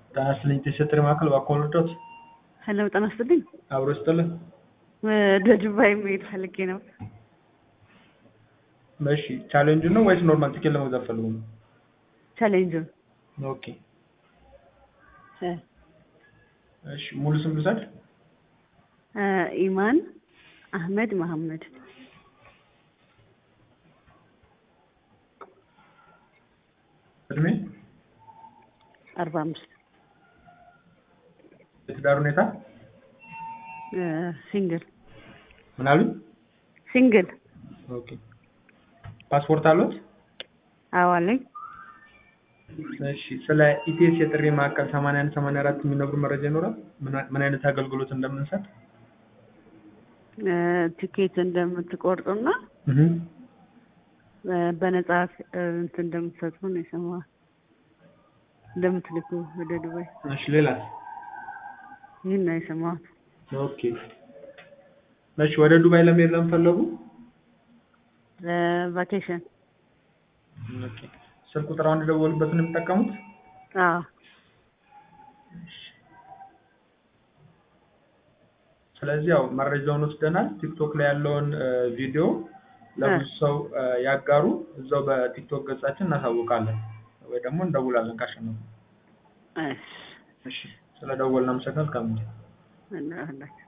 ጤና ይስጥልኝ የጥሪ ማዕከል እባክዎ ልርዳዎት? ሄሎ ጤና ይስጥልኝ። አብሮ ይስጥልን። ወደ ዱባይ መሄድ ፈልጌ ነው። እሺ ቻሌንጁን ነው ወይስ ኖርማል ቲኬት ለመግዛት ፈልጉ ነው? ቻሌንጁን ኦኬ እ እሺ ሙሉ ስም ልውሰድ? እ ኢማን አህመድ መሐመድ እድሜ? አርባ አምስት የትዳር ሁኔታ? እ ሲንግል ምን አሉኝ? ሲንግል ኦኬ ፓስፖርት አለዎት? አዎ አለኝ። እሺ ስለ ኢቲኤስ የጥሪ ማዕከል 81 84 የሚነግሩ መረጃ ይኖራል? ምን ምን አይነት አገልግሎት እንደምንሰጥ? እ ቲኬት እንደምትቆርጡና እህ እ በነጻ እ እንትን እንደምትሰጡ ነው የሰማሁት። እንደምትልኩ ወደ ዱባይ እሺ ሌላስ? ይህን ነው የሰማሁት። ኦኬ እሺ ወደ ዱባይ ለመሄድ ለምን ፈለጉ? ቫኬሽን ኦኬ ስልክ ቁጥር አሁን የደወሉበትን ነው የሚጠቀሙት? አዎ ስለዚህ ያው መረጃውን ወስደናል። ቲክቶክ ላይ ያለውን እ ቪዲዮ ለብዙ ሰው እ ያጋሩ። እዛው በቲክቶክ ገጻችን እናሳውቃለን ወይ ደግሞ እንደውላለን ካሸነፉ። እሺ እሺ ስለደወልን አመሰግናለሁ። መልካም ጊዜ። እና